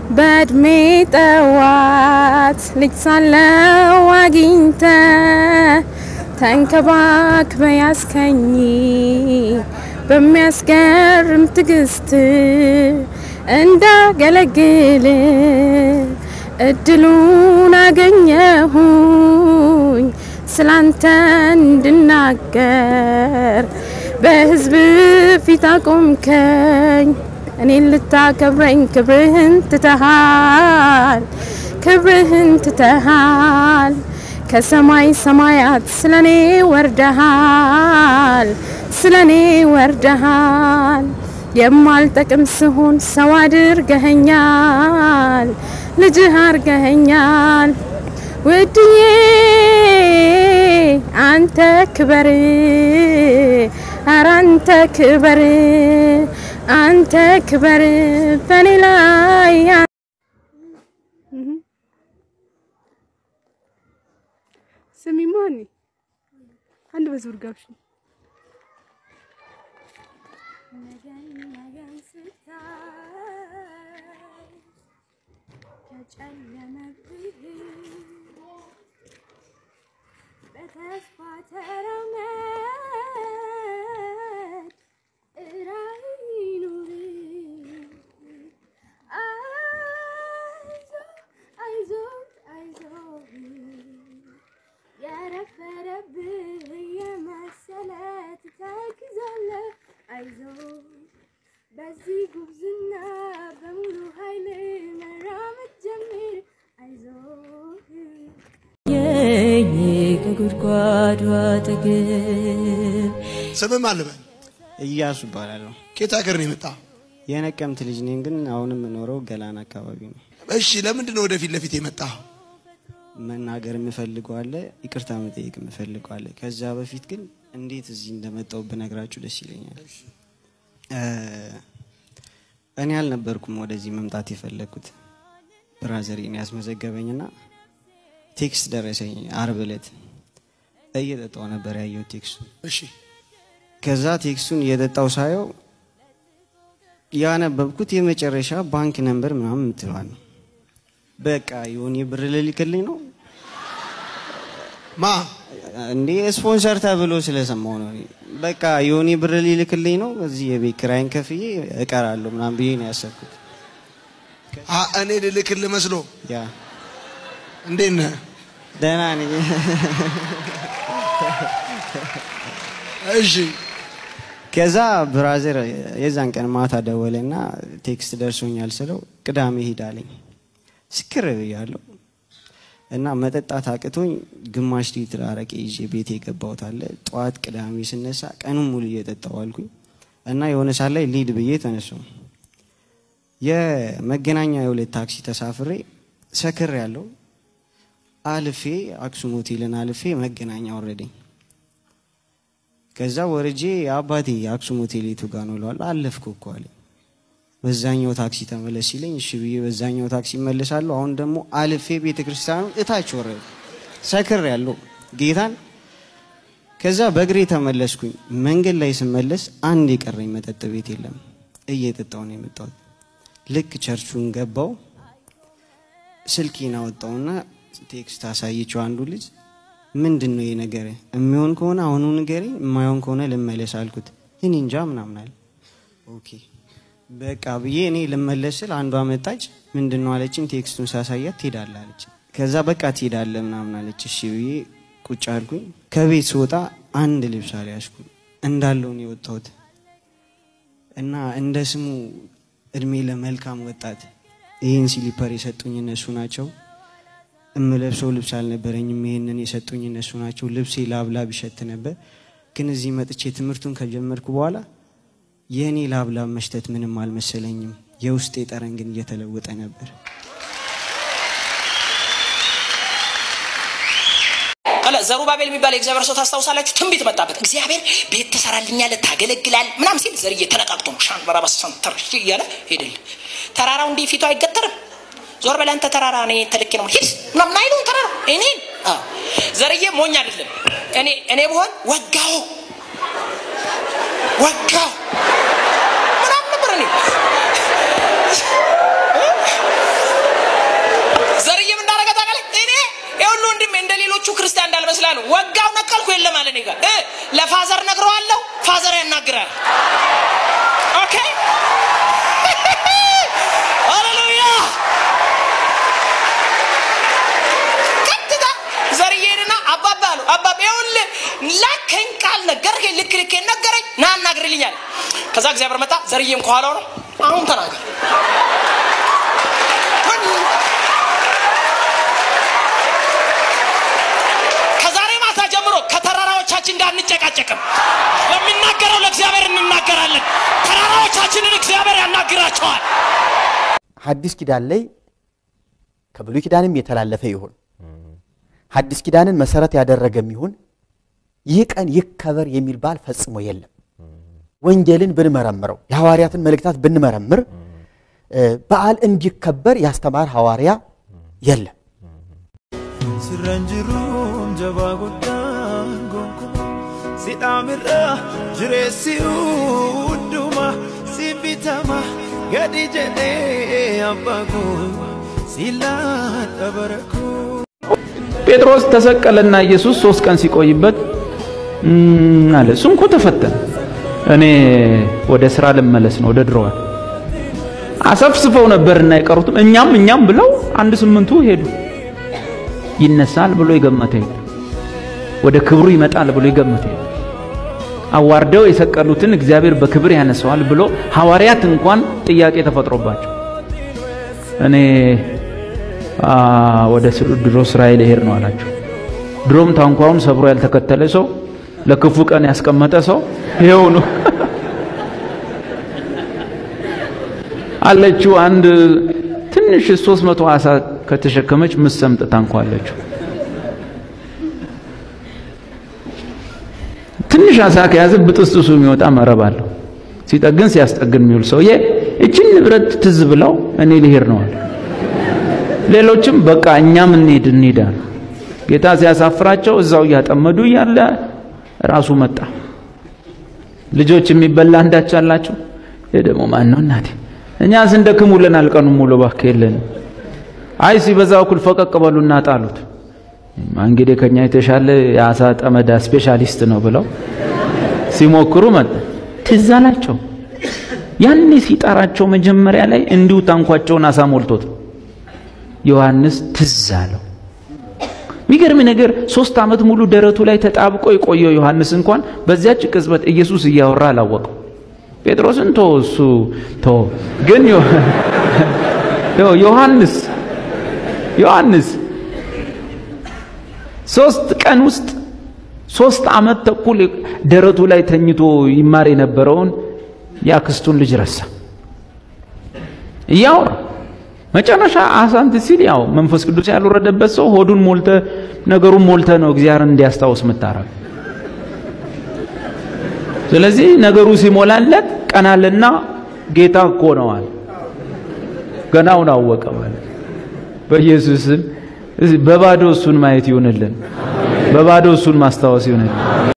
በእድሜ ጠዋት ልጅ ሳለው አግኝተ ተንከባክበ ያስከኝ በሚያስገርም ትዕግስት እንዳገለግል እድሉን አገኘሁኝ ስላንተ እንድናገር በሕዝብ ፊት አቆምከኝ እኔን ልታከብረኝ ክብርህን ትተሃል ክብርህን ትተሃል ከሰማይ ሰማያት ስለኔ ወርደሃል ስለኔ ወርደሃል የማልጠቅም ስሆን ሰው አድርገኸኛል ልጅህ አርገኸኛል ውድዬ አንተ ክበር ኧረ አንተ ክበር አንተ ክበር በኔ ላይ ስሚማ እኔ አንድ በዙር ጋብሽ ነገን ነገን ስታይ ከጨለመብህ በተስፋ ተራመድ ራዕይ ኑር አይዞህ አይዞህ አይዞህ የረፈደብህ የመሰለ ትተክዛለህ አይዞህ በዚህ ጉብዝና በሙሉ ኃይል መራመድ ጀምር አይዞህ የኝ ከጉድጓዱ አጠገብ ስምህ ማን ልበል? እያሱ እባላለሁ። ከየት ሀገር ነው የመጣ? የነቀምት ልጅ ነኝ፣ ግን አሁንም የምኖረው ገላን አካባቢ ነው። እሺ፣ ለምንድን ነው ወደፊት ለፊት የመጣው? መናገር የምፈልገው አለ፣ ይቅርታ መጠየቅ የምፈልገው አለ። ከዛ በፊት ግን እንዴት እዚህ እንደመጣው ብነግራችሁ ደስ ይለኛል። እ እኔ አልነበርኩም ወደዚህ መምጣት የፈለግኩት ብራዘሬን ያስመዘገበኝና ቴክስት ደረሰኝ አርብ ዕለት እየጠጣው ነበር ያየው ቴክስቱ እሺ፣ ከዛ ቴክስቱን እየጠጣው ሳየው ያነበብኩት የመጨረሻ ባንክ ነንበር ምናምን የምትለዋል ነው። በቃ የሆነ ብር ልልክልኝ ነው ማ እንዴ ስፖንሰር ተብሎ ስለሰማው ነው። እኔ በቃ የሆነ ብር ሊልክልኝ ነው እዚህ የቤት ኪራይን ከፍዬ እቀራለሁ ምናምን ብዬ ነው ያሰብኩት። አ እኔ ልልክልህ መስሎ። ያ እንዴት ነህ? ደህና ነኝ። እሺ፣ ከዛ ብራዘር የዛን ቀን ማታ ደወለና ቴክስት ደርሶኛል ስለው ቅዳሜ ሄዳለኝ። ስክር ብያለሁ እና መጠጣት አቅቶኝ ግማሽ ሊትር አረቄ ይዤ ቤት የገባሁት አለ። ጠዋት ቅዳሜ ስነሳ ቀኑን ሙሉ እየጠጣሁ አልኩኝ እና የሆነ ሰዓት ላይ ሊድ ብዬ ተነሳሁ። የመገናኛ የሁለት ታክሲ ተሳፍሬ ሰክር ያለው አልፌ አክሱም ሆቴልን አልፌ መገናኛ ወረደኝ። ከዛ ወርጄ አባቴ አክሱም ሆቴል የቱ ጋ ነው እለዋለሁ። አለፍኩ እኮ አለኝ። በዛኛው ታክሲ ተመለስ ሲለኝ እሺ ብዬ በዛኛው ታክሲ እመለሳለሁ። አሁን ደግሞ አልፌ ቤተ ክርስቲያኑ እታች ወረድ ሰክር ያለው ጌታን። ከዛ በእግሬ ተመለስኩኝ። መንገድ ላይ ስመለስ አንድ የቀረኝ መጠጥ ቤት የለም። እየጠጣው ነው የመጣሁት። ልክ ቸርቹን ገባው። ስልኬን አወጣውና ቴክስት አሳየችው አንዱ ልጅ ምንድን ነው ይሄ ነገር? የሚሆን ከሆነ አሁኑ ንገረኝ፣ የማይሆን ከሆነ ልመለስ አልኩት። እኔ እንጃ ምናምን አለ። ኦኬ በቃ ብዬ እኔ ልመለስ ስል አንዷ መጣች። ምንድን ነው አለችኝ። ቴክስቱን ሳሳያት ትሄዳለህ አለች። ከዛ በቃ ትሄዳለህ ምናምን አለች። እሺ ብዬ ቁጭ አልኩኝ። ከቤት ስወጣ አንድ ልብስ አልያዝኩም እንዳለውን የወጣሁት እና እንደ ስሙ እድሜ ለመልካም ወጣት ይህን ሲሊፐር የሰጡኝ እነሱ ናቸው። እምለብሰው ልብስ አልነበረኝም። ይህንን የሰጡኝ እነሱ ናቸው። ልብሴ ላብላብ ይሸት ነበር። ግን እዚህ መጥቼ ትምህርቱን ከጀመርኩ በኋላ የእኔ ላብላብ መሽተት ምንም አልመሰለኝም። የውስጤ ጠረን ግን እየተለወጠ ነበር። ቀለ ዘሩባቤል የሚባል የእግዚአብሔር ሰው ታስታውሳላችሁ? ትንቢት መጣበት። እግዚአብሔር ቤት ትሰራልኛለህ፣ ታገለግላል ምናም ሲል ዘርዬ ተነቃቅቶ ሻን በራባስ ሰንተር እያለ ሄደል። ተራራው እንዲህ ፊቱ አይገጠርም። ዞር በል አንተ ተራራ፣ እኔ ተልኬ ነው ሂድ ምናምን አይሉም። ተራራ እኔን አዎ፣ ዘርዬ ሞኝ አይደለም። እኔ እኔ ብሆን ወጋው ወጋው ምናምን ነበር እኔ ሌሎቹ ክርስቲያን እንዳልመስላሉ ወጋው ነቀልኩ የለም አለ እኔ ጋር እ ለፋዘር ነግረዋለሁ ፋዘር ያናግራል ኦኬ ሃሌሉያ ቀጥታ ዘርዬንና አባባ አሉ አባባ ይኸውልህ ላከኝ ቃል ነገርከኝ ልክ ልክ ነገረኝ ና አናግርልኛል ከዛ እግዚአብሔር መጣ ዘርዬም ከኋላው ነው አሁን ተናገር ከዛሬ ማታ ጀምሮ ከተራራዎቻችን ጋር እንጨቃጨቅም ለሚናገረው ለእግዚአብሔር እንናገራለን ተራራዎቻችንን እግዚአብሔር ያናግራቸዋል ሐዲስ ኪዳን ላይ ከብሉይ ኪዳንም የተላለፈ ይሁን ሐዲስ ኪዳንን መሰረት ያደረገም ይሁን ይህ ቀን ይከበር የሚል በዓል ፈጽሞ የለም። ወንጌልን ብንመረምረው የሐዋርያትን መልእክታት ብንመረምር እ፣ በዓል እንዲከበር ያስተማር ሐዋርያ የለም። sirran jiruun jabaa guddaan gonkumaa sidhaamirra jireessi hunduma si bitama gadi jedhee abbaa koo silaadha bara koo. ጴጥሮስ ተሰቀለና ኢየሱስ ሶስት ቀን ሲቆይበት እም አለ እሱ እንኮ ተፈተነ። እኔ ወደ ስራ ልመለስ ነው ወደ ድሮዋል አሰፍስፈው ነበርና የቀሩትም እኛም እኛም ብለው አንድ ስምንቱ ሄዱ። ይነሳል ብሎ የገመተ የለም። ወደ ክብሩ ይመጣል ብሎ የገመተ የለም። አዋርደው የሰቀሉትን እግዚአብሔር በክብር ያነሰዋል ብሎ ሐዋርያት እንኳን ጥያቄ ተፈጥሮባቸው እኔ አ፣ ወደ ስሩ- ድሮ እስራኤል ይሄድ ነው አላቸው። ድሮም ታንኳውን ሰብሮ ያልተከተለ ሰው ለክፉ ቀን ያስቀመጠ ሰው ይሄው ነው አለችው። አንድ ትንሽ 300 ዓሣ ከተሸከመች ምሰምጥ ታንኳ አለችው። ትንሽ ዓሣ ከያዘ ብጥስጥሱ የሚወጣ መረብ አለው። ሲጠግን ሲያስጠግን የሚውል ሰውዬ እችን ንብረት ትዝ ብለው እኔ ልሄድ ነው አለ። ሌሎችም በቃ እኛም እንሄድ እንሄድ አሉ። ጌታ ሲያሳፍራቸው እዛው እያጠመዱ እያለ ራሱ መጣ። ልጆች የሚበላ አንዳች አላችሁ? ይህ ደግሞ ማን ነው እናቴ? እኛ ስንደክም ውለናል ቀኑን ሙሉ እባክህ የለንም። አይ ሲበዛ እኩል ፈቀቅ በሉና ጣሉት። እንግዲህ ከኛ የተሻለ የአሳ ጠመዳ ስፔሻሊስት ነው ብለው ሲሞክሩ መጣ። ትዝ አላቸው። ያኔ ሲጠራቸው መጀመሪያ ላይ እንዲሁ ታንኳቸውን አሳ ሞልቶት ነው። ዮሐንስ ትዝ አለው። የሚገርም ነገር ሶስት ዓመት ሙሉ ደረቱ ላይ ተጣብቆ የቆየው ዮሐንስ እንኳን በዚያች ቅጽበት ኢየሱስ እያወራ አላወቀው። ጴጥሮስን ቶ እሱ ቶ ግን ዮ- ዮ- ዮሐንስ ዮሐንስ ሶስት ቀን ውስጥ ሶስት ዓመት ተኩል ደረቱ ላይ ተኝቶ ይማር የነበረውን የአክስቱን ልጅ ረሳ። እያወራ መጨረሻ አሳንት ሲል ያው መንፈስ ቅዱስ ያልወረደበት ሰው ሆዱን ሞልተ ነገሩን ሞልተ ነው እግዚአብሔርን እንዲያስታውስ የምታረግ። ስለዚህ ነገሩ ሲሞላለት ቀናልና ጌታ እኮ ነዋል ገናውን አወቀ ማለት በኢየሱስም በባዶ እሱን ማየት ይሁንልን፣ በባዶ እሱን ማስታወስ ይሁንልን።